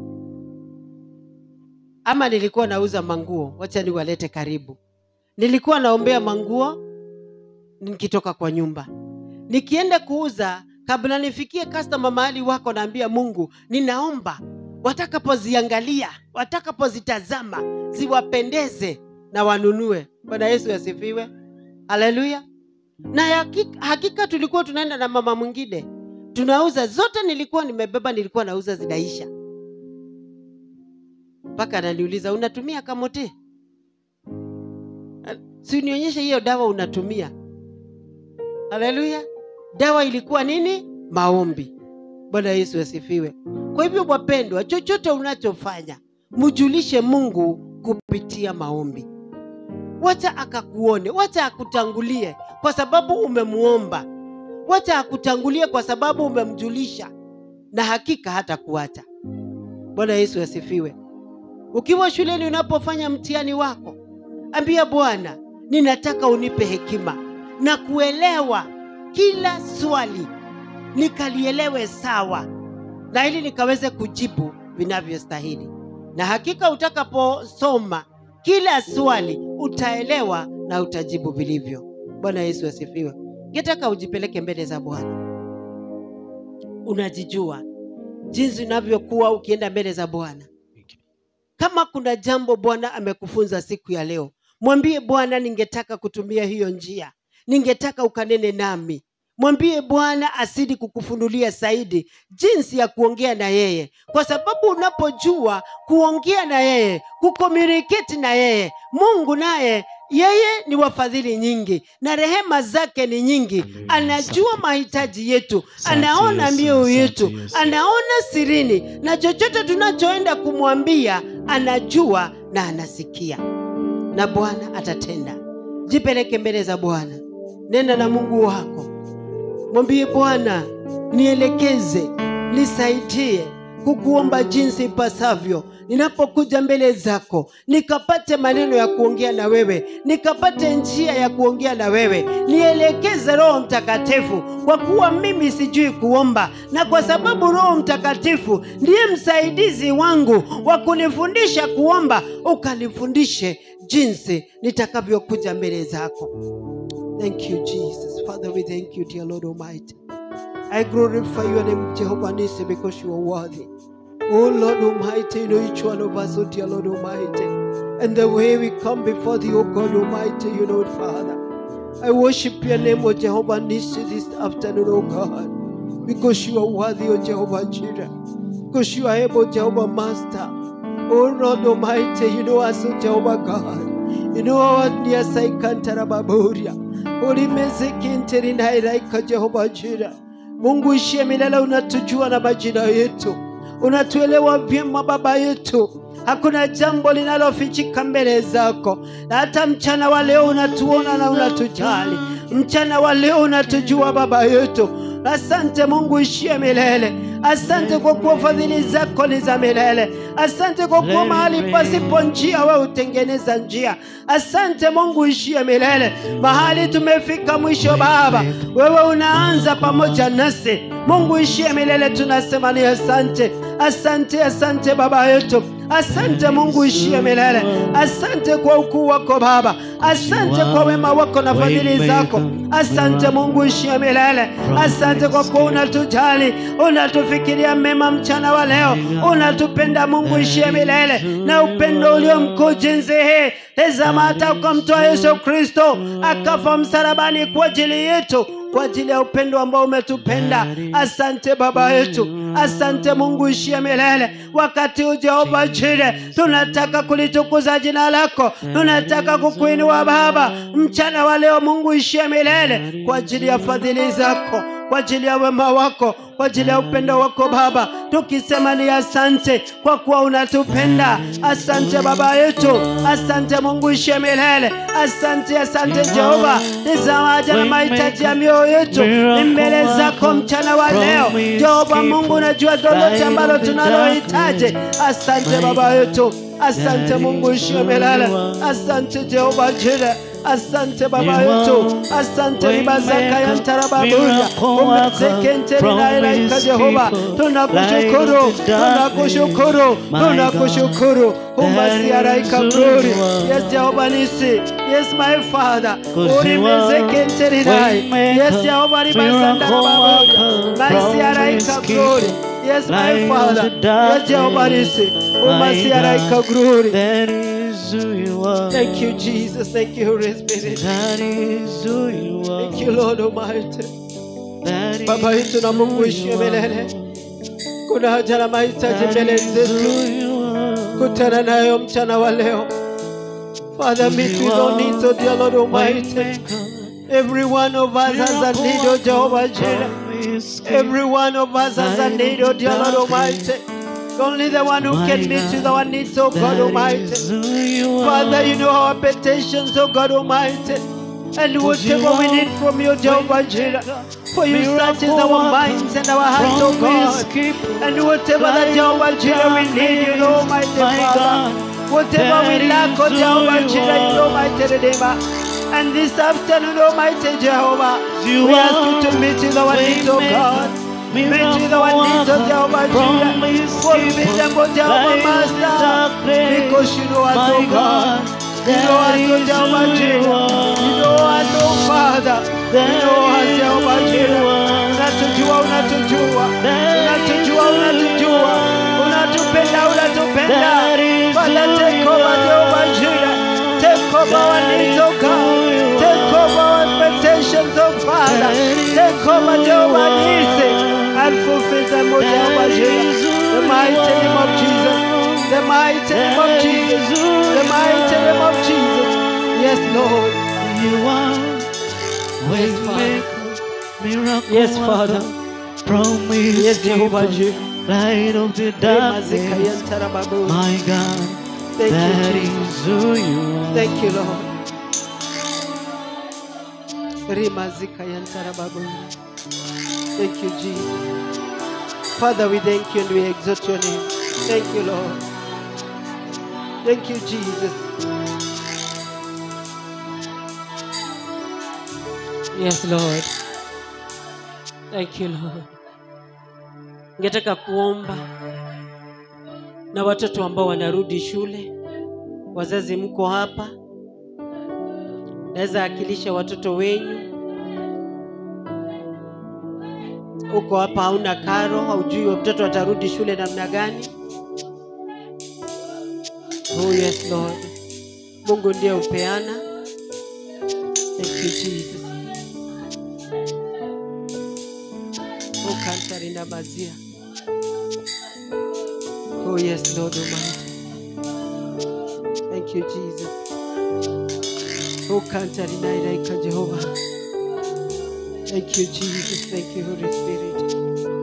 ama nilikuwa nauza manguo wacha niwalete karibu nilikuwa naombea manguo nikitoka kwa nyumba nikienda kuuza kabla nifikie customer mahali wako naambia mungu ninaomba watakapoziangalia watakapozitazama ziwapendeze na wanunue bwana yesu asifiwe haleluya na hakika, hakika tulikuwa tunaenda na mama mwingine tunauza zote nilikuwa nimebeba nilikuwa nauza zinaisha mpaka ananiuliza unatumia kamote si nionyeshe hiyo dawa unatumia haleluya dawa ilikuwa nini maombi bwana yesu asifiwe kwa hivyo wapendwa chochote unachofanya mjulishe mungu kupitia maombi wacha akakuone wacha akutangulie kwa sababu umemuomba wacha akutangulie kwa sababu umemjulisha na hakika hata kuacha bwana yesu asifiwe ukiwa shuleni unapofanya mtihani wako ambia bwana ninataka unipe hekima na kuelewa kila swali nikalielewe sawa na ili nikaweze kujibu vinavyostahili na hakika utakaposoma kila swali utaelewa na utajibu vilivyo bwana yesu asifiwe Ningetaka ujipeleke mbele za Bwana. Unajijua jinsi unavyokuwa ukienda mbele za Bwana. Kama kuna jambo Bwana amekufunza siku ya leo, mwambie Bwana, ningetaka kutumia hiyo njia, ningetaka ukanene nami. Mwambie Bwana asidi kukufunulia zaidi jinsi ya kuongea na yeye, kwa sababu unapojua kuongea na yeye, kukomuniketi na yeye, Mungu naye yeye ni wafadhili nyingi na rehema zake ni nyingi. Anajua mahitaji yetu, anaona mioyo yetu, anaona sirini, na chochote tunachoenda kumwambia anajua na anasikia, na Bwana atatenda. Jipeleke mbele za Bwana, nena na Mungu wako, mwambie Bwana, nielekeze, nisaidie kukuomba jinsi ipasavyo ninapokuja mbele zako, nikapate maneno ya kuongea na wewe, nikapate njia ya kuongea na wewe. Nielekeze Roho Mtakatifu, kwa kuwa mimi sijui kuomba, na kwa sababu Roho Mtakatifu ndiye msaidizi wangu wa kunifundisha kuomba, ukanifundishe jinsi nitakavyokuja mbele zako. Thank you Jesus. Father, we thank you dear Lord Almighty. I glorify your name Jehovah Nisi because you are worthy. Oh Lord Almighty, you know each one of us, oh dear Lord Almighty. And the way we come before thee, oh God Almighty, you know it, Father. I worship your name, oh Jehovah Nisi, this afternoon, oh God. Because you are worthy, oh Jehovah Jireh. Because you are able, Jehovah Master. Oh Lord Almighty, you know us, oh Jehovah God. You know our near Saikantara Baburia. Ulimezekinteri nairaika Jehovah Jireh. Mungu ishie milele, unatujua na majina yetu, unatuelewa vyema Baba yetu. Hakuna jambo linalofichika mbele zako, na hata mchana wa leo unatuona na unatujali. Mchana wa leo unatujua Baba yetu. Asante Mungu ishie milele. Asante kwa kuwa fadhili zako ni za milele. Asante kwa kuwa mahali pasipo njia wewe hutengeneza njia. Asante Mungu ishie milele. Mahali tumefika mwisho Baba, wewe unaanza pamoja nasi. Mungu ishie milele, tunasema ni asante, asante, asante Baba yetu. Asante Mungu ishie milele. Asante kwa ukuu wako Baba, asante kwa wema wako na fadhili zako. Asante Mungu ishie milele. Asante kwa kuwa unatujali, unatufikiria mema mchana wa leo, unatupenda Mungu ishie milele, na upendo ulio mkuu jinsi hii. Tazama hata ukamtoa Yesu Kristo akafa msalabani kwa ajili yetu kwa ajili ya upendo ambao umetupenda. Asante Baba yetu, asante Mungu ishie milele. Wakati huu Jehova Jire, tunataka kulitukuza jina lako, tunataka kukuinua Baba mchana wa leo. Mungu ishie milele kwa ajili ya fadhili zako, kwa ajili ya wema wako, kwa ajili ya upendo wako Baba, tukisema ni asante kwa kuwa unatupenda. Asante Baba yetu, asante Mungu ishie milele. Asante, asante Jehova. Tazama haja na mahitaji ya mioyo yetu ni mbele zako mchana wa leo. Jehova Mungu, unajua lolote ambalo tunalohitaji. Asante Baba yetu, asante Mungu ishie milele. Asante Jehova Jire. Asante Baba yetu, asante ribazaka ya ntarababuya umezekenterinairaika Jehova, tunakushukuru, tunakushukuru, tunakushukuru umasiaraika glory. Yes, Jehova Nisi, yes my Father, urimezekenterinai, yes Jehova ribazandarababuya, masiaraika glory. Yes, my Father, yes Jehova Nisi, umasiaraika glory. That is who you are. Thank you, Jesus. Thank you, Holy Spirit. That is who you are. Thank you, Lord Almighty. That Baba is yetu na Mungu who ishie you milele. are. Kuna haja na mahitaji That mbele is zetu, who you are. kutana nayo mchana wa leo. Father, meet with our needs, oh dear Lord Almighty. Waymaker, Every one of us has a need, oh Jehovah Jireh. promise Every one of us has a need, oh dear Lord Almighty. Only the one who can meet with our needs, oh God That Almighty. is who you are. Father, you know our petitions, oh God Almighty. And whatever we need from you, Jehovah Jireh. For you searches our minds and our hearts, oh God. And whatever that Jehovah Jireh we need, you know, mighty Father. Whatever we lack, oh Jehovah Jireh, you know, mighty Redeemer. And this afternoon, Almighty Jehovah, You we ask are you to meet with our needs, oh God. Meet with our needs, oh Jehovah Jireh. For you meet them, oh Jehovah Master. Because you know us, oh God. You know us, oh Jehovah Jireh. You know us, oh Father. You know us, unatujua, unatujua, unatujua, unatupenda, unatupenda. That is Father, who take you over Jehovah are. Jireh. Take over our That needs, is oh God. who you Take are. over our expectations, oh Father. That is Take over who Jehovah you Nisi are. and fulfill them, oh Jehovah That Jireh. is who The mighty you name of are. Jesus. The mighty name of That Jesus. is who The you mighty name of are. Jesus. Yes, Lord. You are Yes, Father. waymaker, miracle Yes, worker, Father. promise Yes, Jehovah keeper, Jireh. light of the Remazika darkness. yantarababu. My God, Thank you, that Jesus. is who you are. Thank you, Lord. Rimazika yantarababu. Thank you, Jesus. Father, we thank you and we exalt your name. Thank you, Lord. Thank you, Jesus. Yes, Lord. Thank you, Lord. Ningetaka kuomba na watoto ambao wanarudi shule. Wazazi mko hapa, naweza akilisha watoto wenyu. Uko hapa, hauna karo, haujui wa mtoto atarudi shule namna gani. Oh yes Lord, Mungu ndiye upeana. Thank you Jesus. Oh kantari na mazia. Oh yes Lord Almighty. Thank you Jesus. Oh kantari na ilaika Jehovah. Thank you Jesus. Thank you Holy Spirit.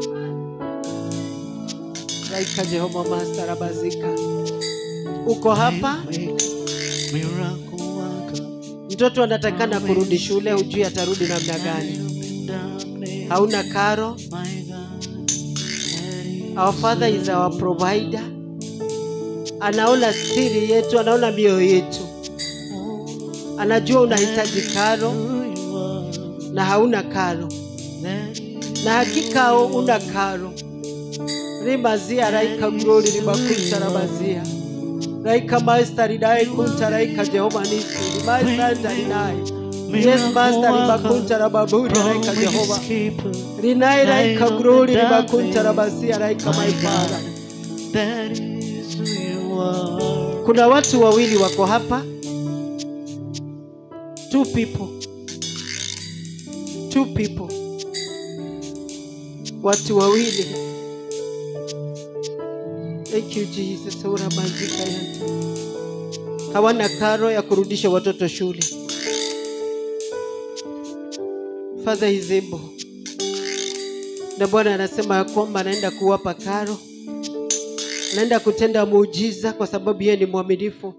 Laika Jehova Master Abazika. Uko hapa, Waymaker, miracle worker, mtoto anatakana kurudi shule, hujui atarudi namna light gani. of the darkness. Hauna karo. My God, that is Our Father is our provider. Anaona siri yetu, anaona mioyo yetu, anajua unahitaji karo who you are. na hauna karo, That is na hakika una karo. rimazia raika glory ribakunta rabazia raika master ridai kunta raika Jehova nisi master ridai Yes, Master, ribakunta rababuri raika Jehova rinai raika glory ribakunta rabasia raika my Father. That is who you are. Kuna watu wawili wako hapa, two people, two people, watu wawili. Thank you Jesus. Urabazika yanta. Hawana karo ya kurudisha watoto shule. Father is able. Na Bwana anasema ya kwamba anaenda kuwapa karo anaenda kutenda muujiza kwa sababu yeye ni mwaminifu.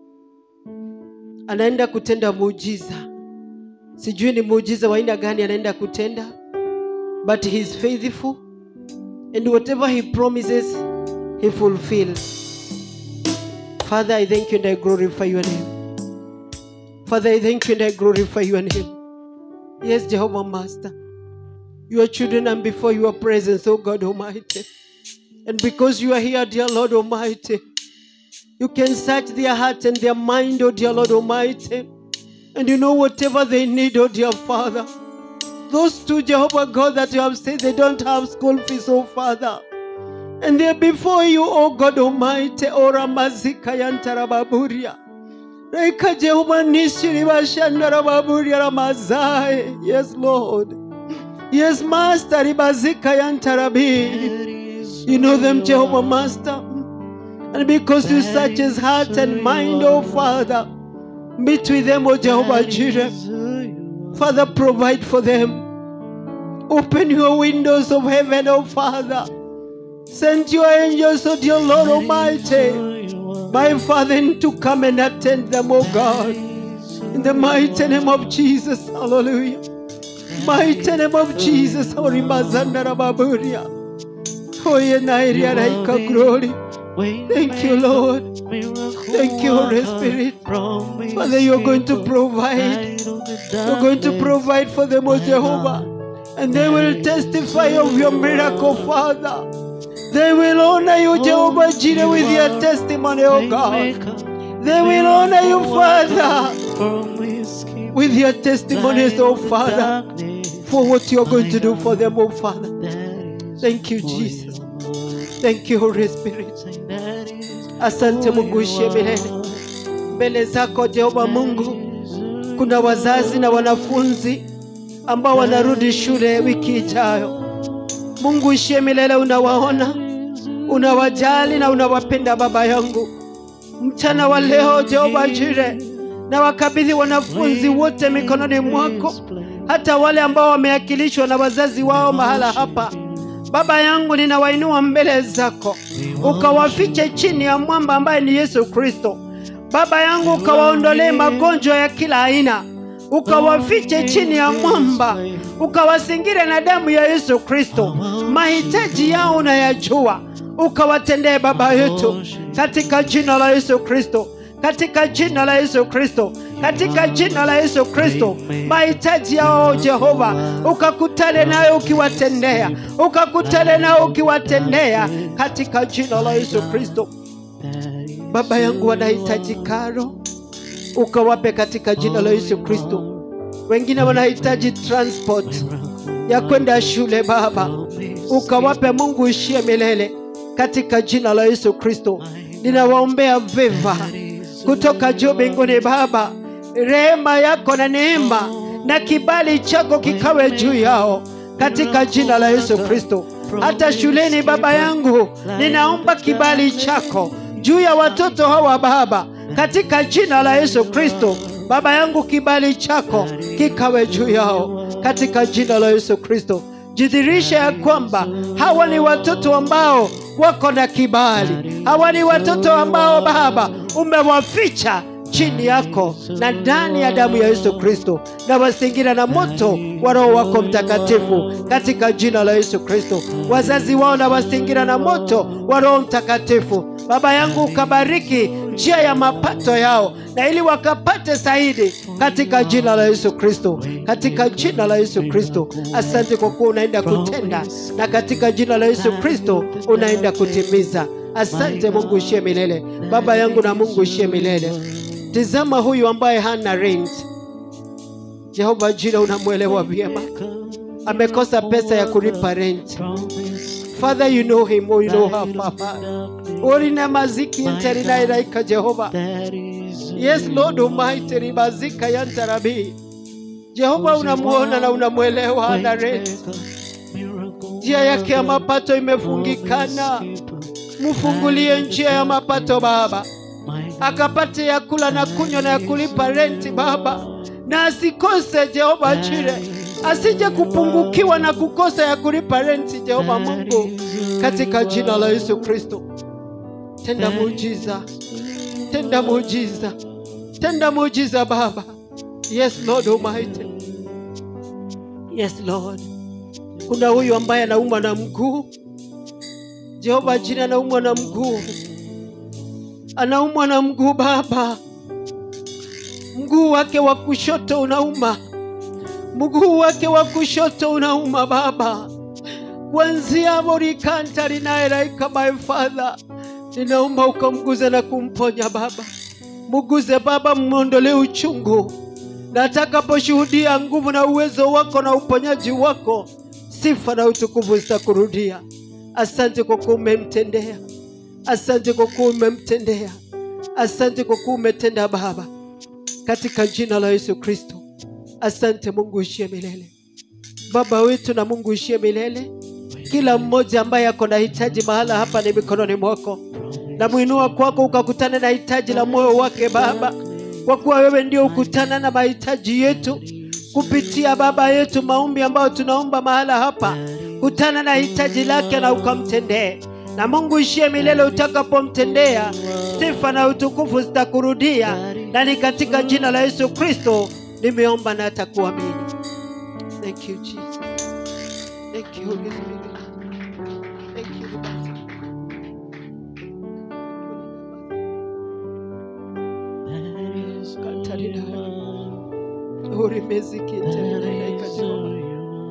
Anaenda kutenda muujiza, sijui ni muujiza wa aina gani anaenda kutenda, but he is faithful and whatever he promises he fulfills. Father, I thank you and I glorify your name. Father, I thank you and I glorify your name. Yes, Jehovah Master, your children are before your presence, oh God Almighty. And because you are here, dear Lord Almighty, you can search their heart and their mind, oh dear Lord Almighty. And you know whatever they need, oh dear Father. Those two, Jehovah God, that you have said they don't have school fees, oh Father. And they're before you, oh God Almighty, ora mazika yantarababuria. Reka Jehovah nishiri bashandarababuria ramazai. Yes, Lord. Yes, Master, ribazika yantarabi. That is You know them, who Jehovah are. Master. And because you search his heart and mind, oh Father, meet with them, oh Jehovah That Jireh. is who you are. Father, provide for them. Open your windows of heaven, oh Father. Send your angels, oh dear Lord That is Almighty, who you are. my Father, to come and attend them, oh That God. is who In the you mighty are. name of Jesus, hallelujah. That Mighty is name of who Jesus, you Holy are. Mazandarababuria. Oye Nairia Raika glory. Thank you, Lord. Thank you, Holy Spirit. Father, you're going to provide. You're going to provide for them, O Jehovah. And they will testify of your miracle, Father. They will honor you, Jehovah Jireh, with their testimony, O God. They will honor you, Father, with your testimonies, O Father, for what you're going to do for them, O Father. Thank you, Jesus. Thank you, Holy Spirit. Asante Mungu uishie milele. Mbele zako Jehova Mungu, kuna wazazi na wanafunzi ambao wanarudi shule wiki ijayo. Mungu uishie milele, unawaona, unawajali na unawapenda Baba yangu. Mchana wa leo Jehova Jire, na wakabidhi wanafunzi wote mikononi mwako, hata wale ambao wameakilishwa na wazazi wao mahala hapa. Baba yangu, ninawainua mbele zako, ukawafiche chini ya mwamba ambaye ni Yesu Kristo. Baba yangu, ukawaondolee magonjwa ya kila aina, ukawafiche chini ya mwamba, ukawasingire na damu ya Yesu Kristo. Mahitaji yao unayajua, ukawatendee Baba yetu, katika jina la Yesu Kristo, katika jina la Yesu Kristo, katika jina la Yesu Kristo. Mahitaji yao Jehova, ukakutane nayo ukiwatendea, ukakutane nayo ukiwatendea, katika jina la Yesu Kristo. Baba yangu wanahitaji karo, ukawape katika jina la Yesu Kristo. Wengine wanahitaji transport ya kwenda shule, Baba ukawape. Mungu ishie milele katika jina la Yesu Kristo. Ninawaombea veva kutoka juu mbinguni, Baba, rehema yako na neema na kibali chako kikawe juu yao katika jina la Yesu Kristo. Hata shuleni, Baba yangu, ninaomba kibali chako juu ya watoto hawa Baba, katika jina la Yesu Kristo. Baba yangu, kibali chako kikawe juu yao katika jina la Yesu Kristo. Jidhirisha ya kwamba hawa ni watoto ambao wako na kibali, hawa ni watoto ambao Baba umewaficha chini yako na ndani ya damu ya Yesu Kristo, na wasingira na moto wa Roho wako Mtakatifu katika jina la Yesu Kristo. Wazazi wao na wasingira na moto wa Roho Mtakatifu. Baba yangu, ukabariki njia ya mapato yao, na ili wakapate zaidi katika jina la Yesu Kristo, katika jina la Yesu Kristo. Asante kwa kuwa unaenda kutenda, na katika jina la Yesu Kristo unaenda kutimiza. Asante Mungu ishie milele, Baba yangu na Mungu ishie milele. Tizama huyu ambaye hana rent. Jehova jina unamwelewa vyema, amekosa pesa ya kulipa rent. Father, you know him, or you know her, Papa. Orina maziki interina ilaika Jehova. Yes, Lord Almighty, ribazika yantarabi. Jehova unamuona na unamwelewa, hana rent. Njia yake ya mapato imefungikana. Mfungulie njia ya mapato Baba, akapate ya kula na kunywa na ya kulipa renti Baba, na asikose Jehova Jire, asije kupungukiwa na kukosa ya kulipa renti Jehova Mungu, katika jina la Yesu Kristo. Tenda muujiza, tenda muujiza, tenda muujiza Baba. Yes Lord Almighty, yes Lord. Kuna huyu ambaye anaumwa na mguu Jehova jina, anaumwa na mguu, anaumwa na mguu Baba, mguu wake wa kushoto unauma, mguu wake wa kushoto unauma Baba, kuanzia morikanta linaeraika. My Father, ninaomba ukamguze na kumponya Baba, muguze Baba, mwondolee uchungu, na atakaposhuhudia nguvu na uwezo wako na uponyaji wako, sifa na utukufu zitakurudia. Asante kwa kuwa umemtendea, asante kwa kuwa umemtendea, asante kwa kuwa umetenda Baba, katika jina la Yesu Kristo. Asante Mungu ishie milele, Baba wetu na Mungu ishie milele. Kila mmoja ambaye ako na hitaji mahala hapa ni mikononi mwako, na mwinua kwako ukakutana na hitaji la moyo wake Baba, kwa kuwa wewe ndio ukutana na mahitaji yetu kupitia Baba yetu maombi ambayo tunaomba mahala hapa kutana na hitaji lake na ukamtendee. Na Mungu ishie milele, utakapomtendea sifa na utukufu zitakurudia, na ni katika jina la Yesu Kristo nimeomba na atakuamini. Thank you Jesus. Thank you Holy Spirit. Thank you Baba. Katarina. Urimeziki Katarina Katarina.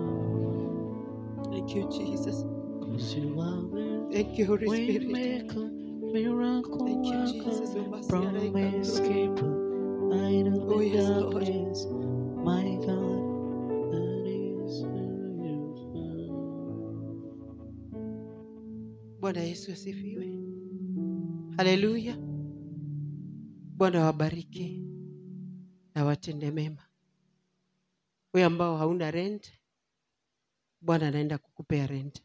Thank you Jesus. Thank you Holy Spirit. Thank you, Jesus. Promise keeper, I know Oh, yes, the Lord. darkness, my God, that is who you are. bwana yesu asifiwe haleluya bwana wabariki na watende mema wewe ambao hauna rent bwana anaenda kukupea rent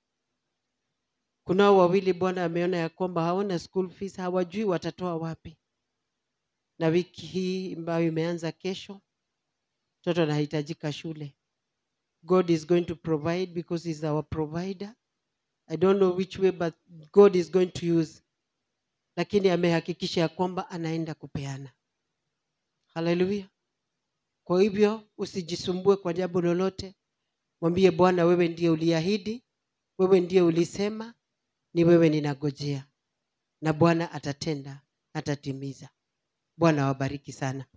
kunao wawili bwana ameona ya kwamba hawana school fees hawajui watatoa wapi na wiki hii ambayo imeanza kesho mtoto anahitajika shule god is going to provide because he's our provider i don't know which way but god is going to use lakini amehakikisha ya kwamba anaenda kupeana haleluya kwa hivyo usijisumbue kwa jambo lolote mwambie bwana wewe ndiye uliahidi wewe ndiye ulisema ni wewe ninagojea na bwana atatenda atatimiza bwana wabariki sana